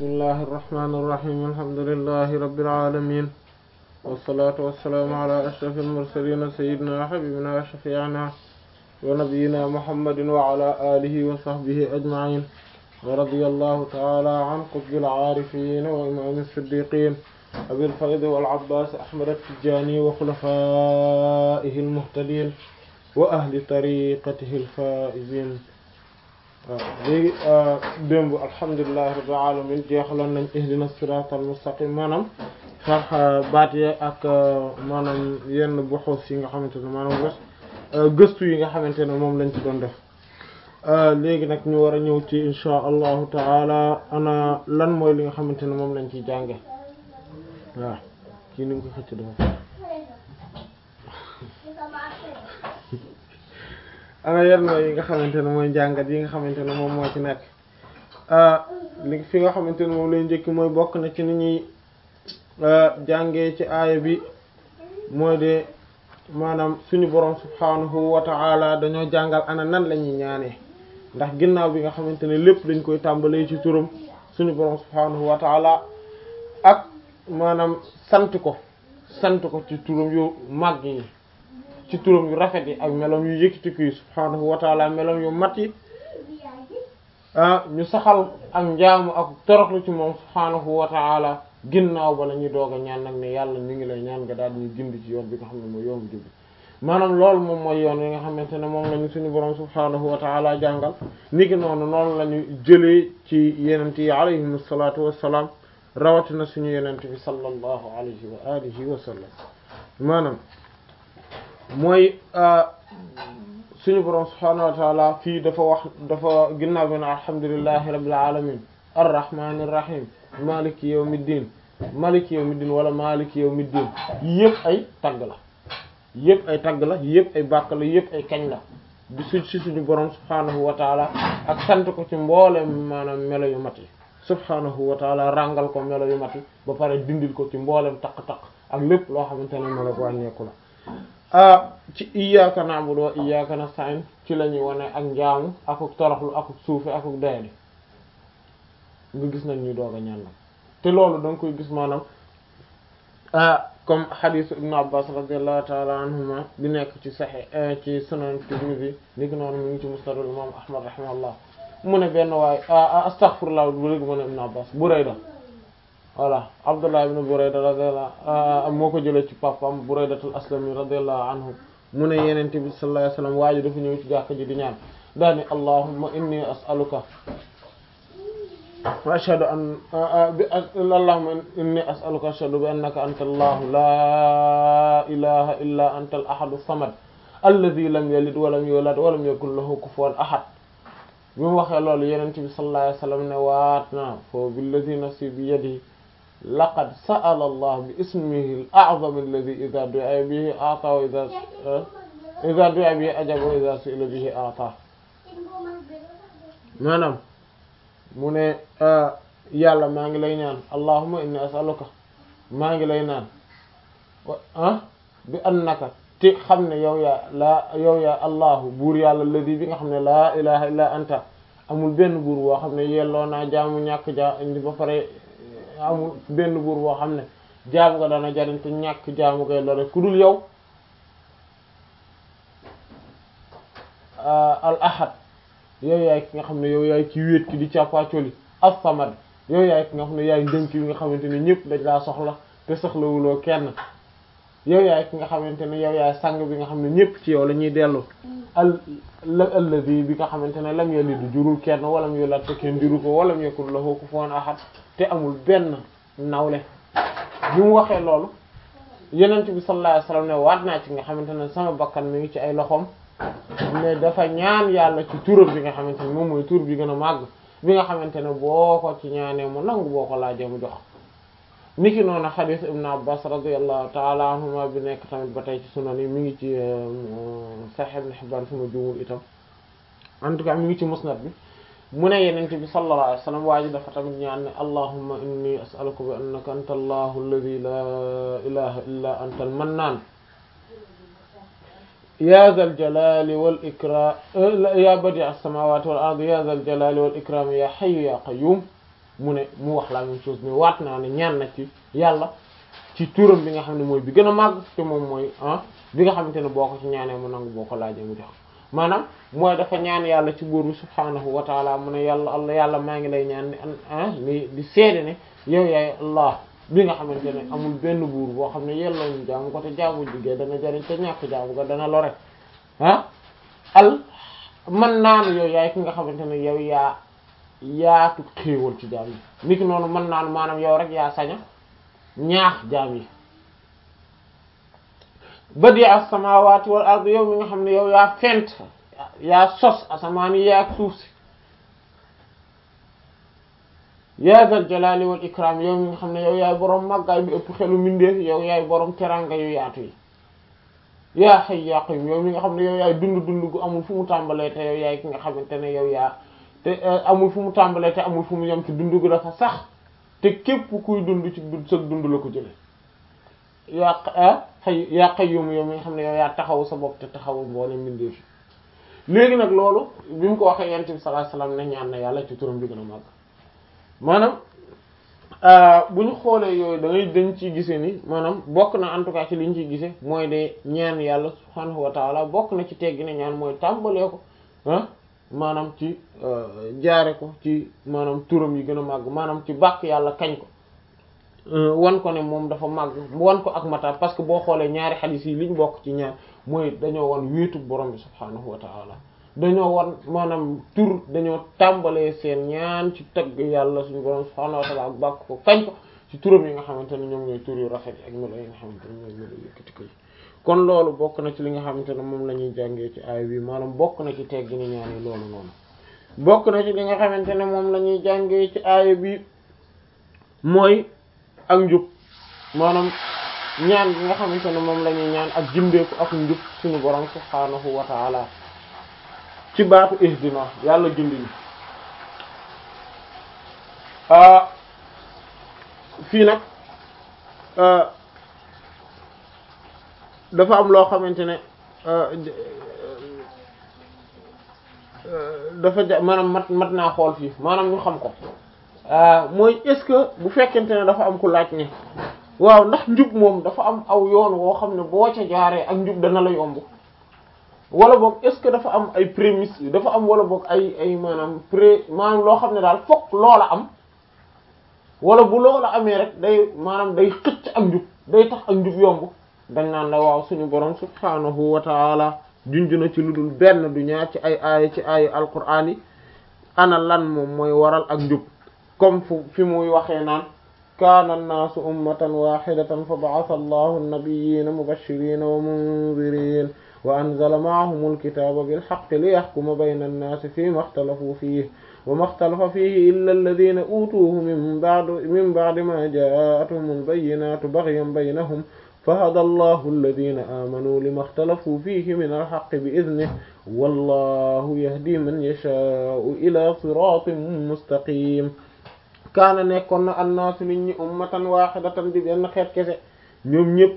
bismillahi irrahmani irrahim alhamdulillahi rabbil alamin wassalatu wassalaamu ala ashraf almursalin sayidina wa habibina wa shafi'ina wa nabiyina muhammadin wa ala alihi wa sahbihi ajma'in wa radiyallahu ta'ala an qutbil aarifin wa imam as-siddiqin abil fayd wal abbas ahmad at-tijani wa khulafaihi al-muhtadin wa ahli tariqatihi al-faizin waaw léegi démb alhamdulillahi rabbil alamin jeexaloon nañ ihdina siratal mustaqim maanaam sax baat yi ak maanaam yenn buxuus yi nga xamante ne maanaam gëstu yi nga xamante ne moom lañ ci doon def léegi nag ñu war a ñëw ci insha allahu taala ana lan mooy li nga xamante ne moom lañ ciy jànge waaw kii ni nga ko xëcc dafa ana yan mooy yi nga xamante ne mooy njàngat yi nga xamante ne moom moo ci nekk li fi nga xamante ne moom lay njëkk mooy bokk na ci ni ñuy jàngee ci aaya bi mooy de maanaam suñu borom subhanahu wa ta'ala dañoo jàngal ana nan la ñuy ñaanee ndax ginnaaw bi nga xamante ne lépp dañ koy tàmbalee ci turam suñu borom subhanahu wa ta'ala ak maanaam sant ko sant ko ci turam yu màgg yi ci turam yu rafet yi ak melom yu yëkkatiku yi subhaanahu wa taala melom yu mat yi ah ñu saxal ak njaamu ak toroxlu ci moom subhaanahu wa taala ginnaaw ba la ñuy doog a ñaan nag ne yàlla ñu ngi lay ñaan nga daal ñu gindi ci yoon bi nga xam ne mooy yoon bi maanaam loolu moom mooy yoon wi nga xamante ne moom la ñu suñu borom subhaanahu wa taala jàngal niki noonu noonu la ñu jëlee ci yenent yi alayhim salaatu wassalaam rawatina suñu yenent bi sallallahu alayhi wa alihi wa sallam maanaam mooy suñu borom subhaanahu wa taala fii dafa wax dafa ginnaaw bi ne alhamdulillahi rabbil alamin arrahmanir rahim maliki yawmiddin maliki yawmiddin wala maliki yawmiddin yëpp ay tagg la yëpp ay tagg la yëpp ay bàkk la yëpp ay kañ la di su ci suñu borom subhaanahu wa taala ak sant ko ci mboolem maanaam melo yu mat yi subhaanahu wa taala ràngal ko melo yu mat yi ba pare dindil ko ci mboolem taq-taq ak lépp loo xamante ne melo wàññeeku la ci iyyaka na'budu wa iyyaka nasta'in ci la ñuy wane ak njaamu akuk toroxlu akuk suufe akuk doyadi nga gis nañ ñuy doog a ñaan nag te loolu da nga koy gis maanaam comme hadith ibnu abbas radiyallahu ta'ala anhuma bi nekk ci sahih ci sunan tirmidhi ni ki noonu mu ngi ci musnadul imam ahmad rahimahullah mu ne benn waay astaghfirullah bu léegi mu ne ibnu abbas burayda voilà abdullah ibn burayda radiyallahu moo ko jëlee ci papam buraydatul aslami radiyallahu anhu mu ne yenente bi sallallahu alayhi wasallam waa ji dafa ñëw ci jàkk ji di ñaan daani allahumma inni as'aluka wa ashhadu an allahumma inni as'aluka ashhadu bi annaka anta allah la ilaha illa anta al ahadu samad alladhi lam yalid wa lam yulad wa lam yakul lahu kufuwan ahad bi mu waxee loolu yenente bi sallallahu alayhi wasallam ne waat na fo billadhi nafsi bi yadihi laqad sa'ala allah bi ismihi al-a'zam alladhi idha du'a bihi a'ta wa idha idha du'a bihi ajaba wa idha su'ila bihi a'ta maanaam mu ne yàlla maa ngi lay ñaan allahumma inni as'aluka maa ngi lay naan ah bi annaka te xam ne yow yaa laa yow yaa allahu buur yàlla alladhi bi nga xam ne laa ilaha illa anta amul benn buur boo xam ne yelloo naa jaamu ñàkk jaa indi ba pare amul benn buur boo xam ne jaamu nga dana jariñ te ñàkk jaamu koy lore ku dul yow al ahad yow yaay ki nga xam ne yow yaay ci wéet ki di càppaacoli as-samad yow yaay ki nga xam ne yaay ndënk yi nga xamante ne ñëpp dañ laa soxla te soxlawuloo kenn yow yaay ki nga xamante ne yow yaay sang bi nga xam ne ñëpp ci yow la ñuy dellu al alladi bi nga xamante ne lam yalid jurul kenn walam yulad te kenn juru ko walam yakul lahu kufuwan ahad te amul benn nawle bi mu waxee loolu yenent bi sallallahu alayhi wasallam ne waat naa ci nga xamante ne sama bakkan mi ngi ci ay loxoom mais dafa ñaan yàlla ci turam bi nga xamante ne moom mooy tur bi gën a màgg bi nga xamante ne boo ko ci ñaanee mu nangu boo ko laajee mu jox niki noonu xadiis ibn abbas radiyallahu ta'ala anhuma bi nekk tamit ba tey ci sunan yi mi ngi ci sahih ibn hibban suma juumul itam en tout cas mi ngi ci musnad bi mu ne yenente bi sallallahu alayhi wasallam waa ji dafa tamit ñaan ne allahumma inni as'aluka bi annaka anta allahu alladhi la ilaha illa anta al-mannan ya dhal jalali wal ikram ya badi' as-samawati wal ardi ya dhal jalali wal ikram ya hayyu ya qayyum mu ne mu wax la même chose mais waat naa ne ñaan na ci yàlla ci turam bi nga xam ne mooy bi gën a màgg te moom mooy ah bi nga xamante ne boo ko ci ñaanee mu nangu boo ko laajee mu jox maanaam mooy dafa ñaan yàlla ci buur bi subhaanahu wa taala mu ne yàlla allah yàlla maa ngi lay ñaan ni ah ni di seede ne yow yaay allah bi nga xamante ne amul benn buur boo xam ne yelloo ñu jaamu ko te jaamu jigéen dana jariñ te ñàkk jaamu ko dana lore ah al man naanu yow yaay ki nga xamante ne yow yaa yaatu xéewal ci jaam yi niki noonu man naanu maanaam yow rek yaa saña ñaax jaam yi badi as-samawati wal ard yow mi nga xam ne yow yaa fent yaa sos asamaan yi yaa suuf si yaa zal jalali wal ikram yow mi nga xam ne yow yaay boroom màggaay bi ëpp xelu mindeef yow yaay boroom teranga yu yaatu yi yaa hayy yaa qayyum yow mi nga xam ne yow yaay dund dund gu amul fu mu tàmbalee te yow yaay ki nga xamante ne yow yaa te amul fu mu tàmbalee te amul fu mu yem ci dund gu dafa sax te képp kuy dund ci dund sëg dund la ko jële yaa xay yaa qayyum yow mi nga xam ne yow yaa taxaw sa bopp te taxawu mboolem mbindeef yi léegi nag loolu bi mu ko waxee yonent bi sallallahu alayhi wasallam ne ñaan na yàlla ci turam bi gën a màgg maanaam bu ñu xoolee yooyu da ngay dañ ciy gisee ni maanaam bokk na en tout cas ci li ñu ciy gisee mooy de ñaan yàlla subhaanahu wa taala bokk na ci teggi ne ñaan mooy tàmbalee ko ah maanaam ci jaare ko ci maanaam turam yi gën a màgg maanaam ci bàkk yàlla kañ ko wan ko ne moom dafa màgg wan ko ak mata parce que boo xoolee ñaari xadiis yi liñ bokk ci ñaar mooy dañoo wan wéetu borom bi subhaanahu wa taala dañoo wan maanaam tur dañoo tàmbalee seen ñaan ci tagg yàlla suñu borom subhaanahu wa taala ak bàkk ko kañ ko ci turam yi nga xamante ne ñoom ñooy tur yu rafet ak melo yi nga xamante ne ñooy melo yëkkati ko yi kon loolu bokk na ci li nga xamante ne moom la ñuy jàngee ci aay bi maanaam bokk na ci teggi ni ñaan yi loolu noonu bokk na ci li nga xamante ne moom la ñuy jàngee ci aay bi mooy ak njub maanaam ñaan bi nga xamante ne moom la ñuy ñaan ak jimbeeku ak njub suñu borom subhaanahu wa taala ci baatu ihdina yàlla gindi fii nag dafa am loo xamante ne dafa ja maanaam mat mat naa xool fii maanaam ñu xam ko mooy est-ce que bu fekkente ne dafa am ku laaj ne waaw ndax njub moom dafa am aw yoon woo xam ne boo ca jaaree ak njub dana la yomb wala boog est-ce que dafa am ay prémices dafa am wala boog ay ay maanaam pré maanaam loo xam ne daal fokk loola am wala bu loola amee rek day maanaam day xëcc ak njub day tax ak njub yomb dañ naan la waaw suñu borom subhaanahu wa taala junj na ci lu dul benn du ñaar ci ay aaya ci aaya alquraan yi ana lan moom mooy waral ak njub comme fu fi muy waxee naan kaana annaasu ummatan waxidatan fa ba'atha allahu an-nabiyyiina mubashshiriina wa munziriina wa anzala ma'ahum al-kitaaba bil-haqqi liyaxkuma bayna an-naasi fiimaa ixtalafuu fiihi wa maa ixtalafa fiihi illaa allaziina uutuuhu min ba'di min ba'di maa jaa'athum al-bayyinaatu baghyan baynahum فهدى الله الذين آمنوا لما اختلفوا فيه من الحق بإذنه والله يهدي من يشاء إلى صراط مستقيم kaana nekkoon na annaasu nit ñi ummatan waahidatan di benn xeet kese ñoom ñëpp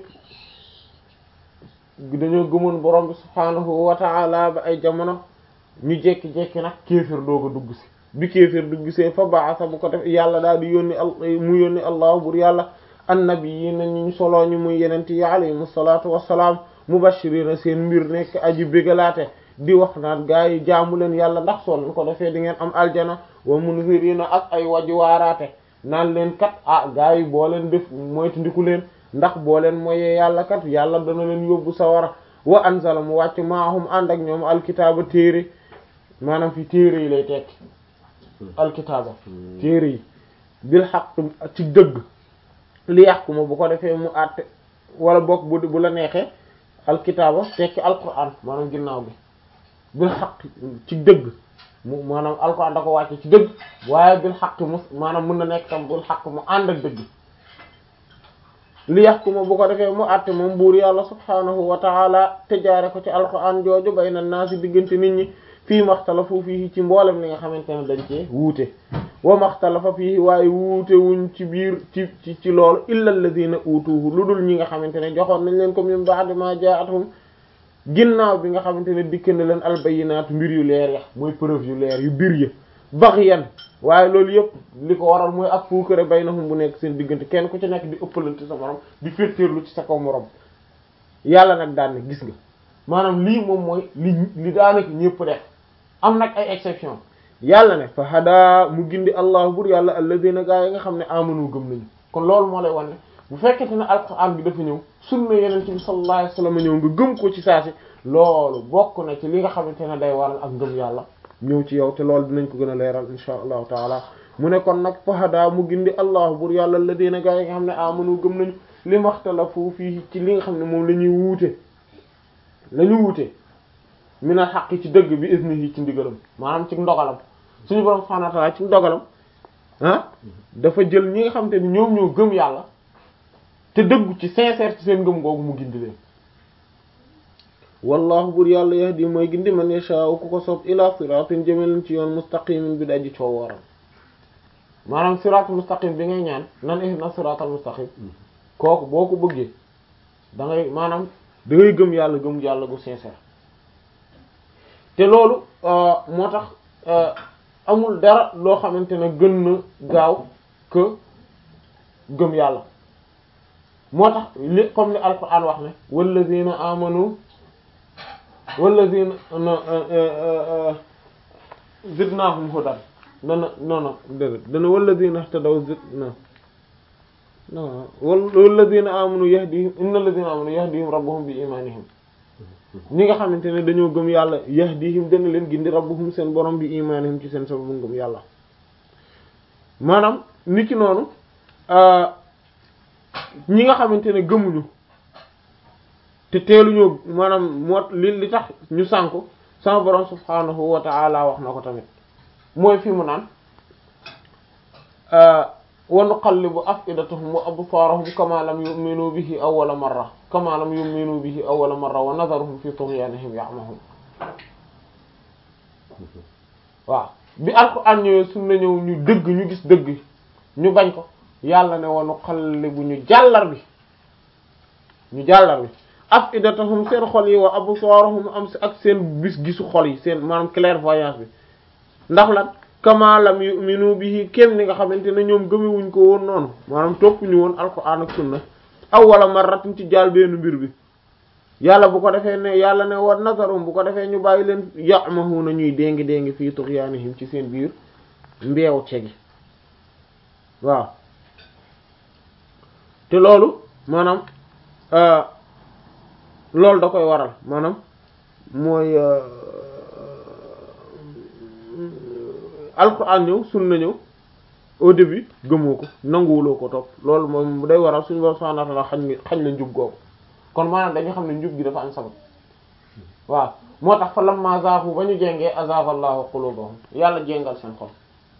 dañoo gëmoon borom bi subhaanahu wa ta'ala ba ay jamono ñu jekki-jekki nag kéefër doog a dugg si bi kéefër dugg see fa ba'asa bu ko def yàlla daal di yónni mu yónni allahu bur yàlla annabiyyiina ñu soloo ñu muy yenente yi alayhimu salaatu wassalaam mubashiriina seen mbir nekk aji bégalaate di wax naan gaa yi jaamu leen yàlla ndax soo leen ko defee di ngeen am aljana wa munziriina ak ay waji waaraate naan leen kat ah gaa yi boo leen def moytu ndiku leen ndax boo leen moyee yàlla kat yàlla dana leen yóbbu sawara wa anzala mu wàcc maahum ànd ak ñoom alkitaaba téere maanaam fi téere yi lay tekki alkitaaba téere yi bil haqq ci dëgg li yahkuma bu ko defee mu àtte wala bokk bu bu la neexee alkitaaba tekki alquran maanaam ginnaaw bi bil xaq ci dëgg mu maanaam alquran da ko wàcce ci dëgg waaye bil xaq mu maanaam mën na nekk tam bil xaq mu ànd ak dëgg li yaxkuma bu ko defee mu àtte moom buur yàlla subhaanahu wa taala te jaare ko ci alquran jooju bayna naasi diggante nit ñi fii maxtalafu fii ci mboolem li nga xamante ne dañ cee wuute wa maxtalafa fii waaye wuute wuñ ci biir ci ci ci loolu illa alladina utuhu lu dul ñi nga xamante ne joxoon nañ leen ko min ba'di ma ja'atuhum ginnaaw bi nga xamante ne dikk na leen albayinaatu mbir yu leer ya mooy preuve yu leer yu bir ya baghyan waaye loolu yëpp li ko waral mooy ak fuukare baynahum bu nekk seen diggante kenn ku ci nekk di ëppalante sa morom di féeteerlu ci sa kaw morom yàlla nag daan ne gis nga maanaam lii moom mooy li li daanaka ñëpp def am nag ay exception yàlla ne fa hada mu gindi allah bur yàlla alladina gaa yi nga xam ne amanu gëm nañu kon loolu moo lay wan ne bu fekkente ne alquran bi dafa ñëw sunna yeneen bi sallallahu alayhi wasallam ñëw nga gëm ko ci saasi loolu bokk na ci li nga xamante ne day waral ak ngëm yàlla ñëw ci yow te loolu dinañ ko gën a leeral insha allahu taala mu ne kon nag fa hada mu gindi allah bur yàlla alladina gaa yi nga xam ne amanu gëm nañu li maxtalafu fii ci li nga xam ne moom la ñuy wuute la ñu wuute mina xaq ci dëgg bi isnihi ci ndigalam maanaam ci ndogalam suñu borom subhanahu wa ta'ala ci ndogalam ah dafa jël ñi nga xam te ni ñoom ñoo gëm yàlla te dëggu ci sincère ci seen ngëm googu mu gindi leen wallahu bur yàlla yahdi mooy gindi man yasha'u ku ko soob ila siratin jëmeleen ci yoon mustaqimin bi daji coo wooral maanaam siratul mustaqim bi ngay ñaan nan ihna siratal mustaqim kooku boo ko bëggee da ngay maanaam da ngay gëm yàlla gëm yàlla gu sincère te loolu moo tax amul dara loo xamante ne gën na gaaw que gëm yàlla moo tax li comme ni alquran wax ne wallazina amanu wallazina zidnahum hudan dana non non dëgg dana wallazina ihtadaw zidna non wallazina amanu yahdihim innal ladina amanu yahdihim rabbuhum bi imanihim ñi nga xamante ne dañoo gëm yàlla yahdihim dana leen gindi rabbuhum seen borom bi imanihim ci seen sababu ngëm yàlla maanaam nit ki noonu ñi nga xamante ne gëmuñu te teeluñoo maanaam moo li li tax ñu sànku sama borom subhanahu wa ta'ala wax na ko tamit mooy fi mu naan wa nuqallibu afidatahum wa absaarahum kama lam yu'minu bihi awwala marra kama lam yu'minu bihi awwala marra wa nadharuhum fi tughyanihim ya'mahun waaw bi alquran ñëwee sunna ñëw ñu dëgg ñu gis dëgg ñu bañ ko yàlla ne wa nuqallibu ñu jàllar bi ñu jàllar bi afidatahum seen xol yi wa absaarahum am si ak seen bis gisu xol yi seen maanaam clairvoyance bi ndax lan kama lam yu'minu bihi kéem ni nga xamante ne ñoom gëmewuñ ko woon noonu maanaam toppuñu woon alquran ak sunna awwala marratin ci jaal benn mbir bi yàlla bu ko defee ne yàlla ne wa nazarum bu ko defee ñu bàyyi leen ya'mahuna ñuy déngi déngi fii tughyanihim ci seen biir mbeew cegi waaw te loolu maanaam loolu da koy waral maanaam mooy alquran ñëw sunna ñëw au début gëmoo ko nanguwuloo ko topp loolu moom day waral suñu borom subhanahu wa ta'ala xañ xañ la njub googu kon maanaam dañu xam ne njub gi dafa am sabab waaw moo tax fa lamma zaahu ba ñu jéngee azaaha allahu qulubahum yàlla jéngal seen xol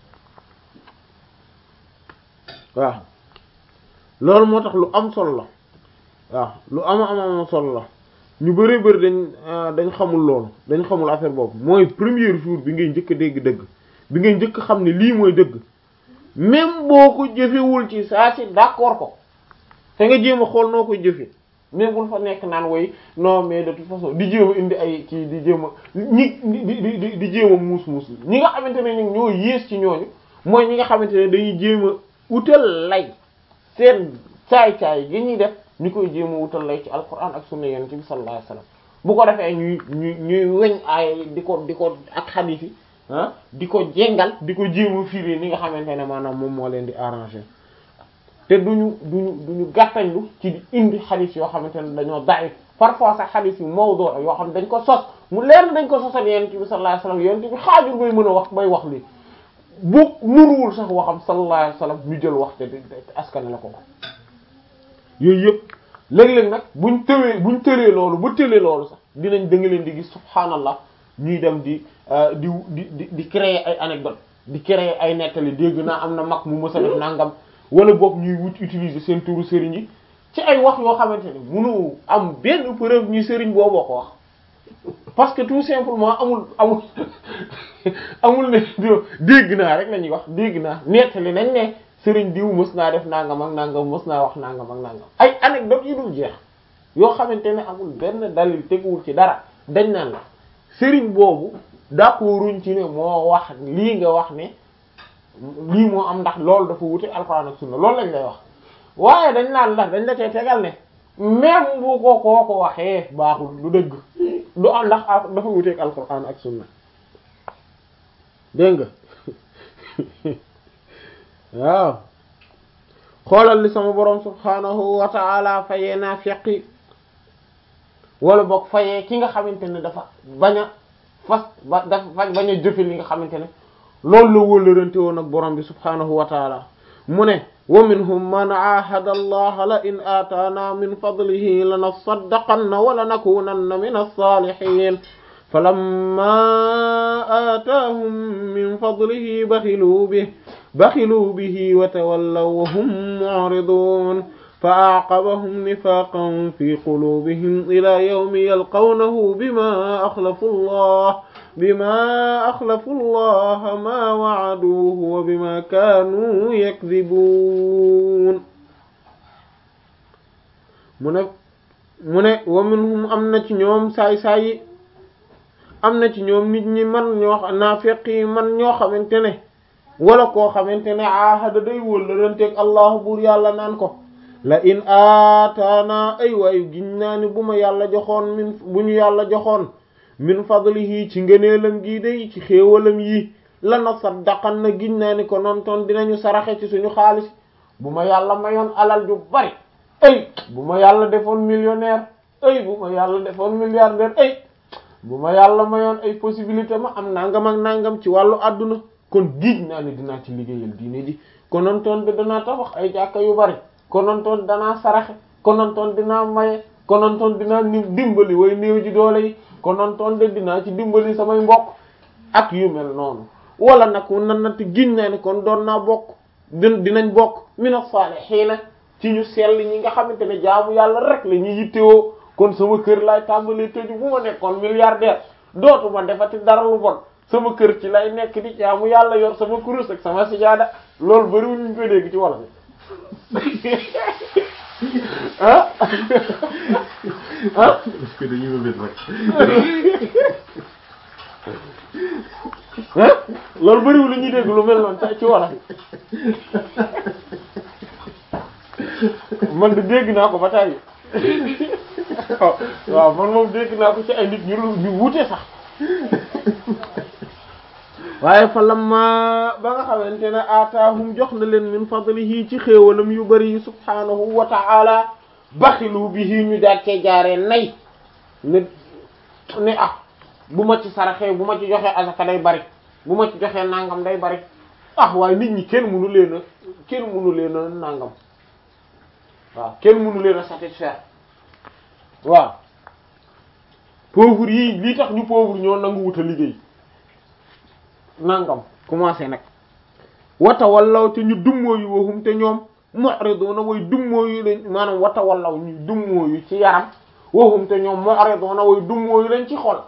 waaw loolu moo tax lu am solo la waaw lu ama am am solo la ñu bari bari dañ dañ xamul loolu dañ xamul affaire boobu mooy premier jour bi ngay njëkk a dégg dëgg bi ngay njëkk xam ne lii mooy dëgg même boo ko jëfewul ci saa si d'accord ko te nga jéem a xool noo koy jëfe même bul fa nekk naan way non mais de toute façon di jéem a indi ay kii di jéem a ñi di di di jéem a muus muus ñi nga xamante ne ñoom ñoo yées ci ñooñu mooy ñi nga xamante ne dañuy jéem a utal lay seen caay-caay gi ñuy def ñu koy jéem a wutal lay ci alquran ak sunna yonent bi sallallahu alayhi wasallam bu ko defee ñuy ñuy ñuy weñ ay di ko di ko ak xadiis yi ah di ko jengal di ko jéem a firi ni nga xamante ne maanaam moom moo leen di arranger te duñu duñu duñu gàttañlu ci di indi xadiis yoo xamante ne dañoo daif parfois sax xadiis yu mawdu' yoo xam ne dañ ko sos mu leer dañ ko sosal yonent bi sallallahu alayhi wasallam yonent bi xaajul bay mën a wax bay wax lii bu nuruwul sax waxam sallallahu alayhi wasallam ñu jël wax te askan la ko ko yooyu yëpp léeg-léeg nag buñ tëwee buñ tëree loolu ba tëlee loolu sax dinañ da nga leen di gis subhaanallah ñuy dem di di di di créer ay anecdote di créer ay nettali dégg naa am na mag mu mës a def nangam wala boog ñuy wut utiliser seen turu sëriñ yi ci ay wax yoo xamante ne mënu am benn preuve ñuy sëriñ booboo ko wax parce que tout simplement amul amul amul ne dégg naa rek la ñuy wax dégg naa nettali nañ ne sëriñ diw mës naa def nangam ak nangam mës naa wax nangam ak nangam ay anecdote yu dul jeex yoo xamante ne amul benn dalil teguwul ci dara dañ naan la sëriñ boobu d'accorduñ ci ne moo wax lii nga wax ne lii moo am ndax loolu dafa wute alxuraan ak sunna loolu lañ lay wax waaye dañ naan ndax dañ la cay tegal ne même bu ko koo ko waxee baaxul du dëgg du am ndax dafa wuteeg alxuraan ak sunna dégg nga waaw xoolal li sama borom subhanahu wa ta'ala fayee naa feqi wala boog fayee ki nga xamante ne dafa bañ a fas ba dafa bañ a jëfe li nga xamante ne loolu la wóllërante woon ak borom bi subhanahu wa ta'ala mu ne wa minhum man aahada allaha la in aataana min fadlihi lanasaddaqanna wa lanakunanna min as-salihin falamma aataahum min fadlihi baxiluu bihi baxiluu bihi wa tawallaw wa hum mu'ridun fa a'qabahum nifaqan fi qulubihim ila yawmi yalqawnahu bima axlafu allah bima axlafu allah ma wa'aduhu wa bima kaanu yakdhibuun mu ne mu ne wa minhum am na ci ñoom saay saay am na ci ñoom nit ñi man ñoo naafeq yi man ñoo xamante ne wala koo xamante ne ahada day wóllëranteeg allah buur yàlla naan ko la in aataana ay waayu giñ naa ni bu ma yàlla joxoon min bu ñu yàlla joxoon min fadlihi ci ngëneelam gii day ci xéewalam yi la na saddaqan na giñ naa ni ko noon toon dinañu saraxe ci suñu xaalis bu ma yàlla mayoon alal ju bari ay bu ma yàlla defoon millionnaire ay bu ma yàlla defoon milliardaire ay bu ma yàlla mayoon ay possibilité ma am nangam ak nangam ci wàllu àdduna kon giij naa ne dinaa ci liggéeyal diine ji konontoon de danaa tabax ay jàkka yu bari konontoon danaa saraxe konontoon dinaa maye konontoon dinaa ni dimbali way néew ji doole yi konontoon de dinaa ci dimbali samay mbokk ak yu mel noonu wala nag nan na te giñ naa ne kon doon naa bokk din dinañ bokk mina saalihiina ci ñu sell ñi nga xamante ne jaamu yàlla rek la ñuy yittewoo kon sama kër laay tàmbalee tëju bu ma nekkoon milliardaire dootuma defati dara lu bon sama kër ci lay nekk di jaamu yàlla yor sama kurus ak sama sijaada loolu bariwul ñu koy dégg ci wolof ah ah parce que dañuy mébét rek. ah loolu bariwul lu ñuy dégg lu mel noonu ci wolof man de dégg naa ko ba tàyyi waaw man moom dégg naa ko ci ay nit ñu ñu wuute sax waaye fa lamma ba nga xamante ne aataahum jox na leen min fadlihi ci xéewalam yu bari yi subhaanahu wa ta'ala baxilu bihi ñu daat cee jaaree nay ne ne ah bu ma ci saraxee bu ma ci joxee asaka day bari bu ma ci joxee nangam day bari ah waaye nit ñi kenn mënu leen a kenn mënu leen a nangam waaw kenn mënu leen a satisfaire waaw pauvre yi lii tax ñu pauvre ñoo nangu wuta liggéey nangam commencé nag wata wallaw te ñu dummóoyu waxum te ñoom mu'riduna way dummóoyu lañ maanaam wata wallaw ñu dummóoyu ci yaram waxum te ñoom mu'riduna way dummóoyu lañ ci xol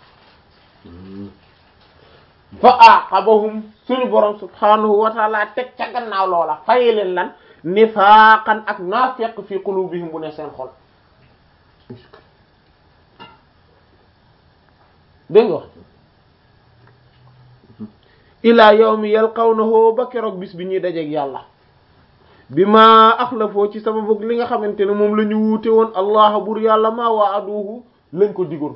fa aqabahum suñu borom subhanahu wa ta'ala teg ca gannaaw loola faye leen lan nifaaqan ak naafiq fi qulubihim bu ne seen xol dégg nga ila yawmi yalqawnahu ba keroog bis bi ñuy dajeeg yàlla bi ma axlafoo ci sababu li nga xamante ne moom la ñu wuute woon allah bur yàlla ma waaduhu lañ ko digoon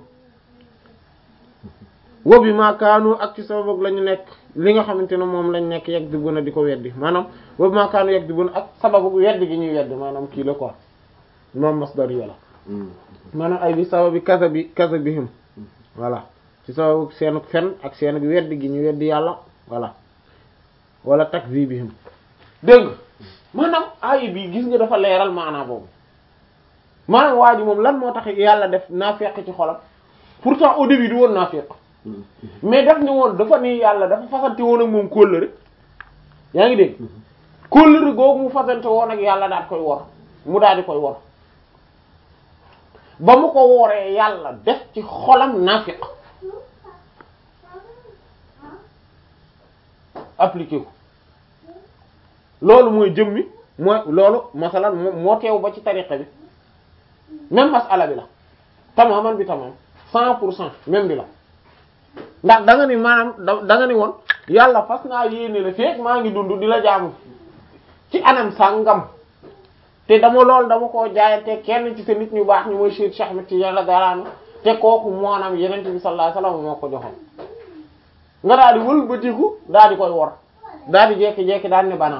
wa bi ma kaanu ak ci sababu la ñu nekk li nga xamante ne moom lañ nekk yegg di buna di ko weddi maanaam wa bi ma kaanu yegg di buna ak sababu weddi gi ñuy weddi maanaam kii la quoi moom masdar yi la maanaam ay bi sababi kasa bi kasa bihim voilà ci sababu seenuk fen ak seenuk weddi gi ñu weddi yàlla voilà wala takzibihim dégg nga maanaam ayi bi gis nga dafa leeral maanaam boobu maanaam waa ji moom lan moo tax yàlla def naafeq ci xolam pourtant au début du woon naafeq mais daf ni woon dafa ni yàlla dafa fasante woon ak moom kóllëre yaa ngi dégg kóllëre googu mu fasante woon ak yàlla daal koy wor mu daal di koy wor ba mu ko wooree yàlla def ci xolam naafeq appliqué ko loolu mooy jëmmi mooy loolu masalan moo teew ba ci tariqa bi même masala bi la tamaman bi tamam cent pour cent même bi la ndax da nga ni maanaam da da nga ni woon yàlla fas naa yéene la feek maa ngi dund di la jaamu ci anam sàngam te dama loolu dama koo jaayante kenn ci sa nit ñu baax ñu mooy Cheikh Cheikh Ahmed Tidiane la daraanu te kooku moonam yeneen bi sallallahu alayhi wasallam moo ko joxoon nga daal di wëlbatiku daal di koy wor daal di jekki-jekki daal ne banaa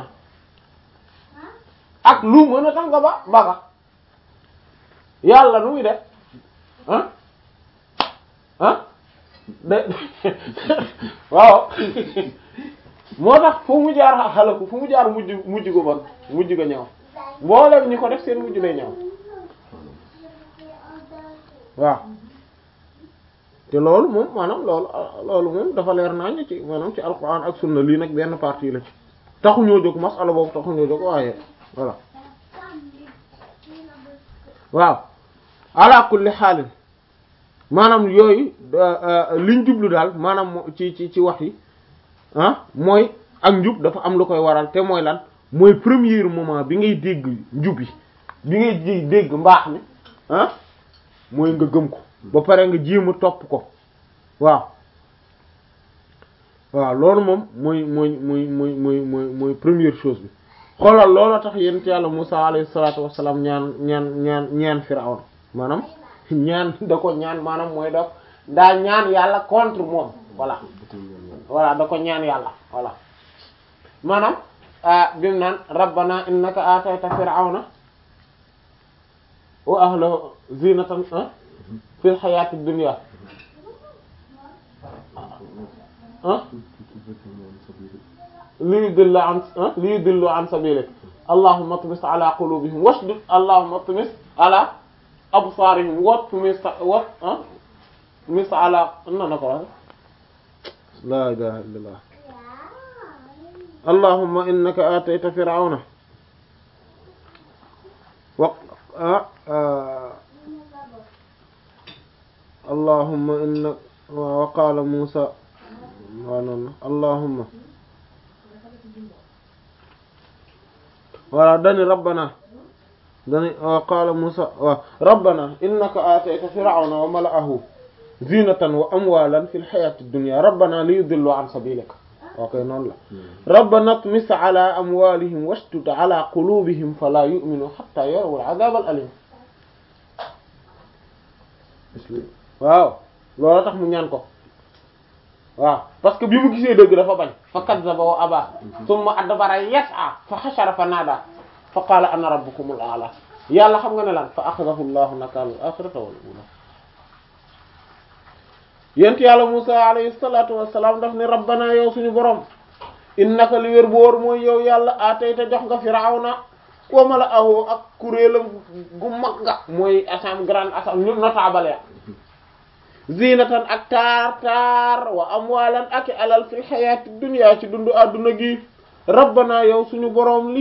ak lu mën a tax nga ba baga yàlla nu muy def ah ah de waaw moo tax fu mu jaar xalaku fu mu jaar mujj mujj ko bon mujj ko ñëw mboolem ñi ko def seen mujj lay ñëw waaw te loolu moom maanaam loolu loolu moom dafa leer nañ ci maanaam ci alquran ak sunna lii nag benn partie la ci taxuñoo jóg masala boobu taxuñoo jóg waaye voilà waaw ala kulli xaalin maanaam yooyu liñ jublu daal maanaam ci ci ci wax yi ah mooy ak njub dafa am lu koy waral te mooy lan mooy premier moment bi ngay dégg njub yi bi ngay dégg mbaax mi ah mooy nga gëm ko ba pare nga jéem a topp ko waaw waaw loolu moom mooy mooy mooy mooy mooy mooy mooy première chose bi xoolal loolu tax yonent yàlla Musaa alayhi salaatu wassalaam ñaan ñaan ñaan ñaan Firawna maanaam ñaan da ko ñaan maanaam mooy daf daa ñaan yàlla contre moom voilà voilà da ko ñaan yàlla voilà maanaam bi mu naan rabbana innaka atayta firawna wa ahlahu zinatan fil hayati dunya ah li yudillu an li yudillu an sabilik allahumma tmis ala qulubihim washdud allahumma tmis ala absarihim wa tmis wa tmis ala na na ko wax la ilaha illallah allahumma innaka atayta fir'auna wa allahumma inna wa qala musa wa non allahumma wala dani rabbana dani wa qala musa wa rabbana innaka atayta fir'auna wa mala'ahu zinatan wa amwalan fil hayati dunya rabbana liyudillu an sabilika ok noonu la rabbana tmis ala amwalihim washdud ala qulubihim fala yu'minu hatta yarawul adhab al alim waaw loolu tax mu ñaan ko waaw parce que bi mu gisee dëgg dafa bañ fa kazzaba wa aba thumma adbara yas'a fa hashara fa nada fa qala ana rabbukumul a'la yàlla xam nga ne lan fa akhadahu allahu nakala al akhirata wal ula yent yàlla Musa alayhi salatu wassalam daf ne rabbana yow suñu borom innaka li wér bu wóor mooy yow yàlla atayta jox nga firawna wa mala'ahu ak kuréelam gu mag nga mooy asam grande asam ñu notable ya zinatan ak taar taar wa amwalan ak alal fil hayati dunya ci dundu adduna gi rabbana yow suñu borom li